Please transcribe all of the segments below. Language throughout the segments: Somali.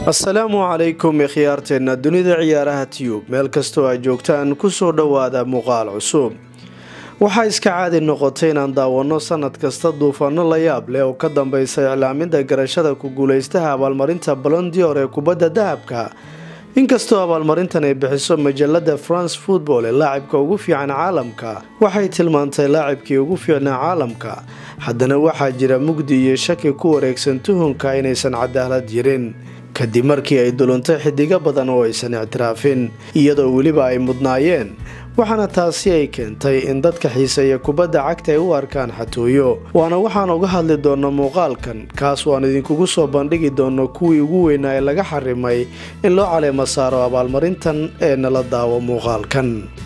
asalaamu calaykum ikhyaarteenna dunida ciyaaraha tiyub meel kastoo aad joogtaan kusoo dhowaada muuqaal cusub waxaa iska caadi noqotay inaan daawanno sanad kasta duufaano la yaab leh oo ka dambeysa iclaaminta garashada ku guuleystaha abaalmarinta balondior ee kubadda dahabka inkastoo abaalmarintan ay bixiso majalada france football ee laacibka ugu fiican caalamka waxay tilmaantay laacibkii ugu fiicnaa caalamka haddana waxaa jira mugdi iyo shaki ku wareegsan tuhunka inaysan cadaalad jirin kadib markii ay duluntay xidigo badan oo aysan ictiraafin iyadoo weliba ay mudnaayeen waxaana taasi ay keentay in dadka xiiseeya kubadda cagta ay u arkaan xatooyo waana waxaan uga hadli doonno muuqaalkan kaas waan idinkugu soo bandhigi doonno kuwii ugu weynaa ee laga xarimay in loo caleemo saaro abaalmarintan ee nala daawo muuqaalkan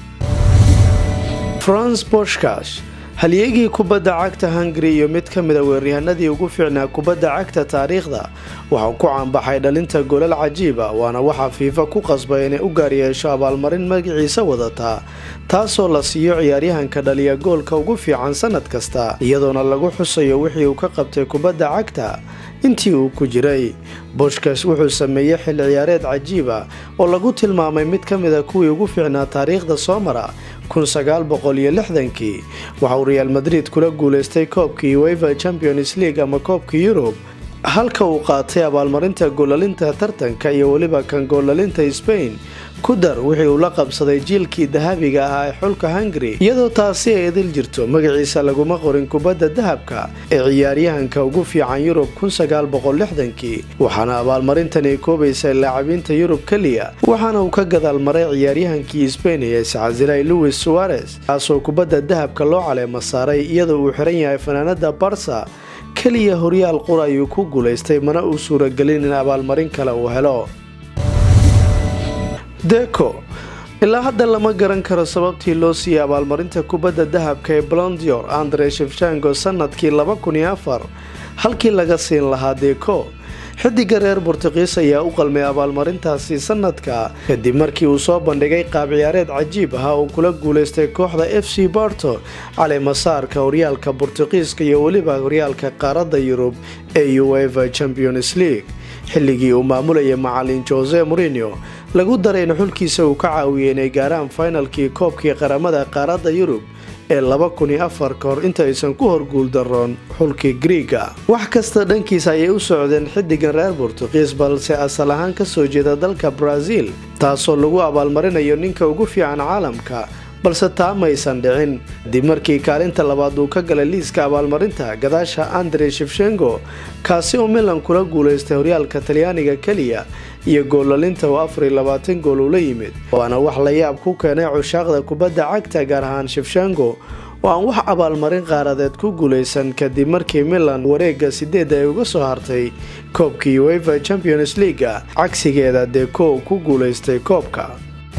france boshkash halyeegii kubadda cagta hungari iyo mid ka mid a weeryahanadii ugu fiicnaa kubadda cagta taariikhda waxau ku caanbaxay dhalinta golal cajiiba waana waxaa fiifa ku qasbay inay u gaaryeesho abaalmarin magaciisa wadataa taasoo la siiyo ciyaaryahanka dhaliya goolka ugu fiican sanad kasta iyadoona lagu xusayo wixii uu ka qabtay kubadda cagta intii uu ku jiray boshkas wuxuu sameeyey xil ciyaareed cajiiba oo lagu tilmaamay mid ka mid a kuwii ugu fiicnaa taariikhda soo mara kii waxauu reaal madrid kula guuleystay koobkii uefa champions league ama koobka yurub halka uu qaatay abaalmarinta goolalinta tartanka iyo weliba kan goolalinta sbain ku dar wixii uu la qabsaday jiilkii dahabiga ahaa ee xulka hungari iyadoo taasi ay idil jirto magaciisa laguma qorin kubadda dahabka ee ciyaaryahanka ugu fiican yurub kii waxaana abaalmarintani koobaysay laacabiinta yurub keliya waxaana uu ka gadaal maray ciyaaryahankii sbain ee iscasilay louis suarez kaasoo kubadda dahabka loo caleemo saaray iyadoo uu xiran yahay fanaanada barsa keliya horyaal qur ayuu ku guulaystay mana uu suuragelin in abaalmarin kale uu helo deko ilaa hadda lama garan karo sababtii loo siiyey abaalmarinta kubadda dahabka ee blondior andre shefshango sanadkii halkii laga siin lahaa deko xidiga reer bortuqiis ayaa u qalmay abaalmarintaasi sanadka kadib markii uu soo bandhigay qaab ciyaareed cajiib ah uu kula guulaystay kooxda f c borto caleemasaarka horyaalka bortuqiiska iyo weliba horyaalka qaaradda yurub ee uefa champions league xilligii uu maamulayay macalin jose morinio lagu daray in xulkiisa uu ka caawiyay inay gaaraan finalkii koobkii qaramada qaaradda yurub ee ka hor inta aysan ku horguuldaroon xulkii griiga wax kasta dhankiisa ayay u socdeen xidigan reer bortuqiis balse asal ahaan kasoo jeeda dalka brazil taasoo lagu abaalmarinayo ninka ugu fiican caalamka balse taa maysan dhicin kadib markii kaalinta labaad uu ka galay liiska abaalmarinta gadaasha andre shefshengo kaasi oo milan kula guulaystay horyaalka talyaaniga keliya iyo goolalinta oo afarilabaatan gool ula yimid waana wax la yaab ku keenay cushaaqda kubadda cagta gaar ahaan shefshango oo aan wax abaalmarin qaaradeed ku guulaysan kadib markii milan wareega sideedda ay uga soo hartay koobkii uefa champions leaga cagsigeeda deko ku guulaystay koobka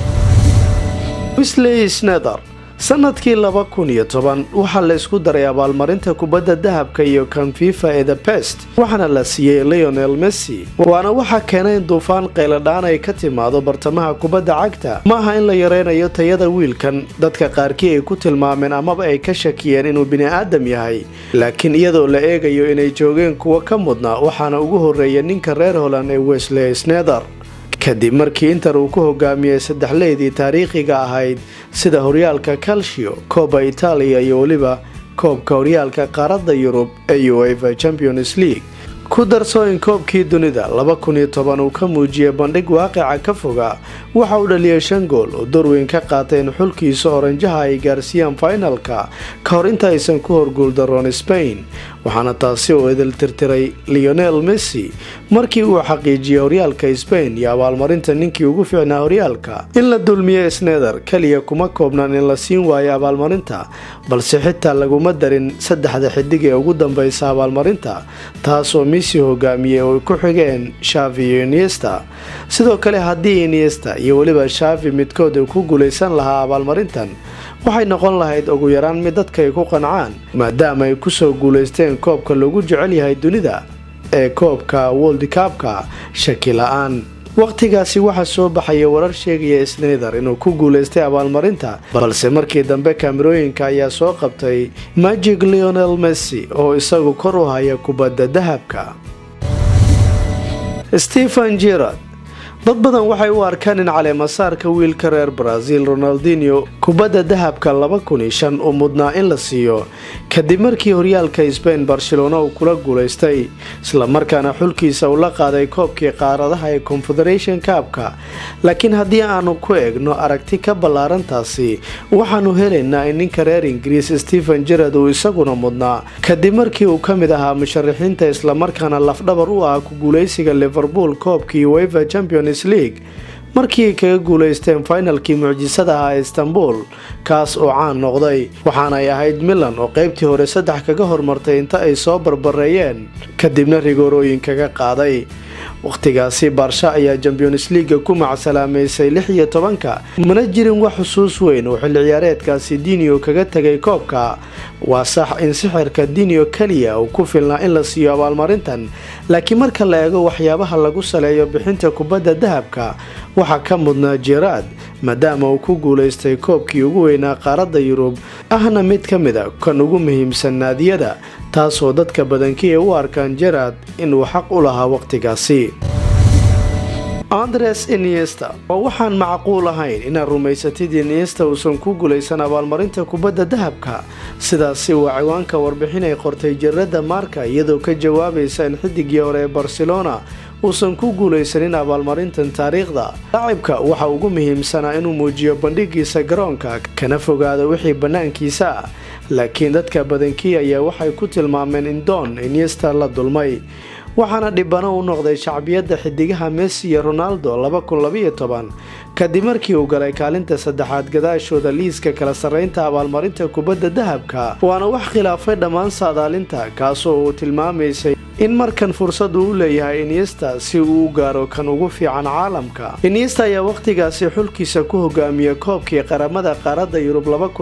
wisley snether sanadkii waxaa la isku daray abaalmarinta kubadda dahabka iyo kan fifa ee the best waxaana la siiyey leonel messi waana waxaa keenay in duufaan qayladhaan ay ka timaado bartamaha kubadda cagta ma aha in la yareynayo tayada wiilkan dadka qaarkii ay ku tilmaameen amaba ay ka shakiyeen inuu bini-aadam yahay laakiin iyadoo la eegayo inay joogeen kuwo ka mudnaa waxaana ugu horeeya ninka reer holand ee wesley snether kadib markii inter uu ku hogaamiyey saddexleydii taariikhiga ahayd sida horyaalka calcio kooba itaaliya iyo weliba koobka horyaalka qaaradda yurub ee uefa champions league ku darso in koobkii dunida uu ka muujiyey bandhig waaqica ka foga waxa uu dhaliyay shan gool oo dorweyn ka qaatay in xulkiisa oranjaha ay gaarsiiyaan finalka ka hor inta aysan ku horguuldaroon spain waxaana taasi oo idil tirtiray leonel messi markii uu xaqiijiyey horyaalka spain iyo abaalmarinta ninkii ugu fiicnaa horyaalka in la dulmiye snether keliya kuma koobnaan in la siin waayo abaalmarinta balse xitaa laguma darin saddexda xidig ee ugu dambeysa abaalmarinta taasoo messi hogaamiyey oo ay ku xigeen shavi iyo iniesta sidoo kale haddii iniesta iyo weliba shavi midkood uu ku guulaysan lahaa abaalmarintan waxay noqon lahayd ugu yaraan mid dadka ay ku qancaan maadaama ay kusoo guulaysteen koobka lagu jecel yahay dunida ee koobka woldi kaabka shaki la-aan wakhtigaasi waxaa soo baxaya warar sheegaya snether inuu ku guulaystay abaalmarinta balse markii dambe kaamirooyinka ayaa soo qabtay magic leonel messi oo isagu kor u haya kubadda dahabka stephen gerard dad badan waxay u arkaan in caleemasaarka wiilka reer brazil ronaldinho kubadda dahabka laba kun iyo shan uu mudnaa in la siiyo kadib markii horyaalka sbain barcelona uu kula guulaystay islamarkaana xulkiisa uu la qaaday koobkii qaaradaha ee confederation kaabka laakiin haddii aanu ku eegno aragti ka ballaarantaasi waxaanu helaynaa in ninka reer ingiriis stephen gerard uu isaguna mudnaa kadib markii uu ka mid ahaa musharaxiinta islamarkaana lafdhabar u ah ku guuleysiga liverpool koobkii weva champions league markii ay kaga guulaysteen finalkii mucjisada ahaa ee istanbul kaas oo caan noqday waxaanay ahayd milan oo qeybtii hore saddex kaga hormartay inta ay soo barbareeyeen kadibna rigoorooyin kaga qaaday wakhtigaasi baarsha ayaa champions leaga ku macsalaameysay lix iyo tobanka mana jirin wax xusuus weyn oo xilli ciyaareedkaasi dinio kaga tegay koobka waa sax in sixirka dinio keliya uu ku filnaa in la siiyo abaalmarintan laakiin marka la eego waxyaabaha lagu saleeyo bixinta kubadda dahabka waxaa ka mudnaa jeraad maadaama uu ku guulaystay koobkii ugu weynaa qaaradda yurub ahna mid ka mid a kan ugu muhiimsan naadiyada taasoo dadka badankii ay u arkaan jeraad inuu xaq u lahaa wakhtigaasi andres iniesta oo waxaan macquul ahayn inaad rumaysatid iniesta uusan ku guulaysan abaalmarinta kubadda dahabka sidaasi waa ciwaanka warbixin ay qortay jaradda maarka iyadoo ka jawaabaysa in xidigii hore ee barcelona uusan ku guulaysanin abaalmarintan taariikhda laacibka waxa ugu muhiimsanaa inuu muujiyo bandhigiisa garoonka kana fogaado wixii bannaankiisa ah laakiin dadka badankii ayaa waxay ku tilmaameen in doon iniesta la dulmay waxaana dhibano u noqday shacbiyadda xidigaha messi iyo ronaldo kadib markii uu galay kaalinta saddexaad gadaashooda liiska kala sarreynta abaalmarinta kubadda dahabka waana wax khilaafay dhammaan saadaalinta kaasoo uu tilmaamaysay in markan fursad uu u leeyahay iniesta si uu u gaaro kan ugu fiican caalamka iniesta ayaa wakhtigaasi xulkiisa ku hogaamiyey koobkii qaramada qaaradda yurub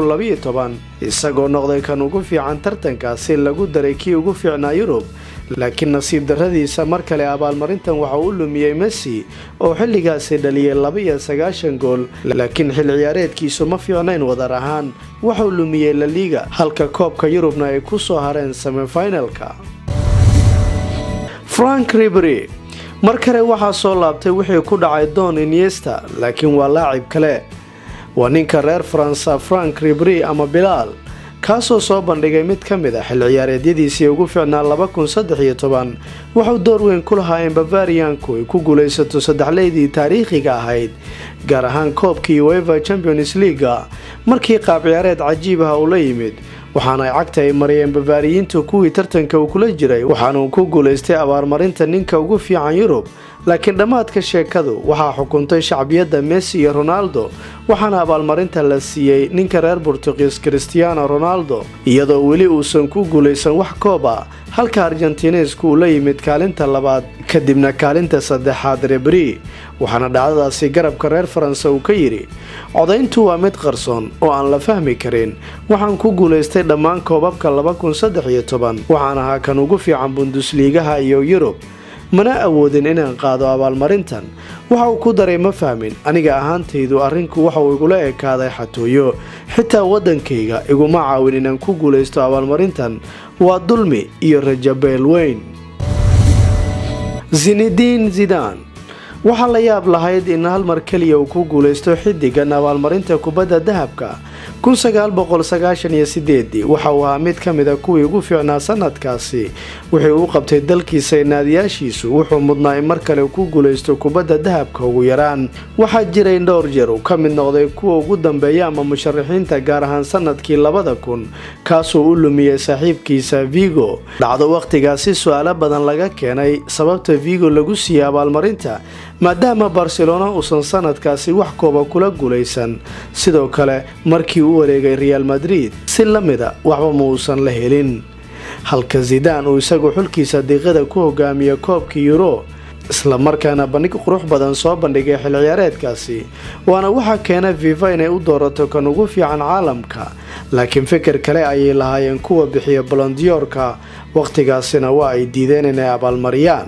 isagoo noqday kan ugu fiican tartankaasi lagu daray kii ugu fiicnaa yurub laakiin nasiib darradiisa mar kale abaalmarintan waxa u lumiyey messi oo xilligaasi dhaliyay laba-iyo sagaashan gool laakiin xil ciyaareedkiisu ma fiicnayn wadar ahaan waxuu lumiyey laliiga halka koobka yurubna ay ku soo hareen semifinalka frank ribery mar kale waxaa soo laabtay wixii ku dhacay don iniesta laakiin waa laacib kale waa ninka reer faransa frank ribery ama bilaal kaasoo soo bandhigay mid ka mid a xil ciyaareedyadiisii ugu fiicnaa waxuu door weyn ku lahaa in bavarianku ay ku guulaysato saddexleydii taariikhiga ahayd gaar ahaan koobkii weva champions leaga markii qaab ciyaareed cajiib ah uu la yimid waxaana ay cagta ay mariyeen bavaariyiintu kuwii tartanka uu kula jiray waxaanuu ku guulaystay abaarmarinta ninka ugu fiican yurub laakiin dhammaadka sheekadu waxaa xukuntay shacbiyadda messi iyo ronaldo waxaana abaalmarinta la siiyey ninka reer burtuqiis christiano ronaldo iyadoo weli uusan ku guulaysan wax koob ah halka argentinesku uu la yimid kaalinta labaad kadibna kaalinta saddexaad rebri waxaana dhacdadaasi garabka reer faransa uu ka yidhi codayntu waa mid qarsoon oo aan la fahmi karin waxaan ku guulaystay dhammaan koobabka waxaan ahaa kan ugu fiican bundusliigaha iyo yurub mana awoodin inaan qaado abaalmarintan waxa uu ku daray ma fahmin aniga ahaantaydu arrinku waxauu igula ekaaday xatooyo xitaa waddankayga iguma caawin inaan ku guulaysto abaalmarintan waa dulmi iyo rajabeel weyn zinediin zidan waxaa la yaab lahayd in hal mar keliya uu ku guulaysto xidigan abaalmarinta kubadda dahabka waxa uu ahaa mid ka mida kuwii ugu fiicnaa sanadkaasi wuxuu u qabtay dalkiisa naadiyaashiisu wuxuu mudnaa in mar kale ku guulaysto kubadda dahabka ugu yaraan waxaa jiray dhowr jeer uu ka mid noqday kuwa ugu dambeeya ama musharaxiinta gaar ahaan sanadkii labada kun kaasuu u lumiyey saaxiibkiisa vigo dhacdo wakhtigaasi su-aalo badan laga keenay sababta vigo lagu siiyey abaalmarinta maadaama barcelona uusan sanadkaasi wax kooba kula guulaysan sidoo kale markii u wareegay real madrid si la mida waxba ma uusan la helin halka zidaan uu isagu xulkiisa diiqada ku hogaamiya koobkii yuro islamarkaana bandhig qurux badan soo bandhigay xil ciyaareedkaasi waana waxaa keena fifa inay u doorato kan ugu fiican caalamka laakiin fikir kale ayay lahaayeen kuwa bixiya bolondiyoorka wakhtigaasina waa ay diideen inay abaalmariyaan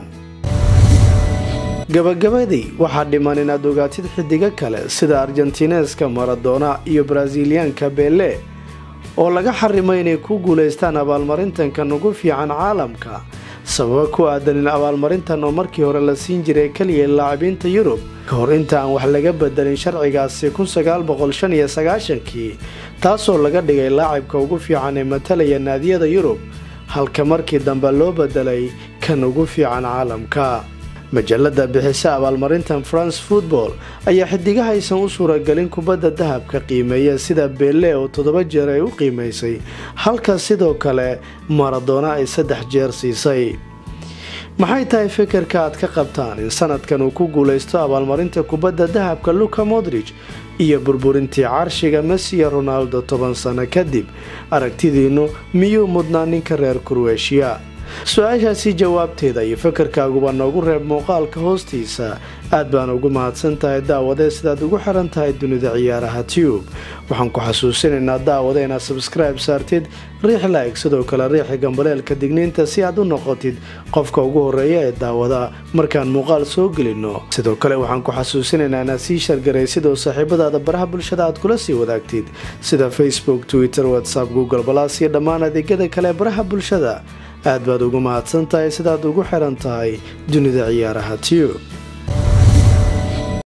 gabagabadii waxaa dhiman inaad ogaatid xidigo kale sida argentineska maradona iyo brasiliyaanka bele oo laga xarimay inay ku guulaystaan abaalmarintankan ugu fiican caalamka sababo ku aadan in abaalmarintan oo markii hore la siin jiray keliya laacibiinta yurub ka hor inta aan wax laga bedelin sharcigaasi kii taasoo laga dhigay laacibka ugu fiican ee matalaya naadiyada yurub halka markii dambe loo bedelay kan ugu fiican caalamka majalada bixisa abaalmarintan france football ayaa xidigahaysan u suuragelin kubadda dahabka qiimeeya sida beelle oo toddoba jeer ay u qiimaysay halka sidoo kale maradoona ay saddex jeer siisay maxay tahay fikirka aad ka qabtaan in sanadkan uu ku guulaysto abaalmarinta kubadda dahabka luka modrij iyo burburintii carshiga mesiya ronaldo toban sano kadib aragtidiinnu miyuu mudnaa ninka reer kurweshiya su-aashaasi jawaabteeda iyo fikirkaaguba noogu reeb muuqaalka hoostiisa aad baan ugu mahadsan tahay daawadee sidaad ugu xiran tahay dunida ciyaaraha tube waxaan ku xasuusinaynaa daawada inaad sabskribe saartid riix laeg sidoo kale riixi gambaleelka digniinta si aad u noqotid qofka ugu horeeya ee daawada markaan muuqaal soo gelino sidoo kale waxaan ku xasuusinaynaa inaad sii shargaraysid oo saaxiibadaada baraha bulshada aad kula sii wadaagtid sida facebook twitter whatsapp google balas iyo dhammaan adeegyada kale baraha bulshada aad baad ugu mahadsan tahay sidaad ugu xiran tahay dunida ciyaaraha tube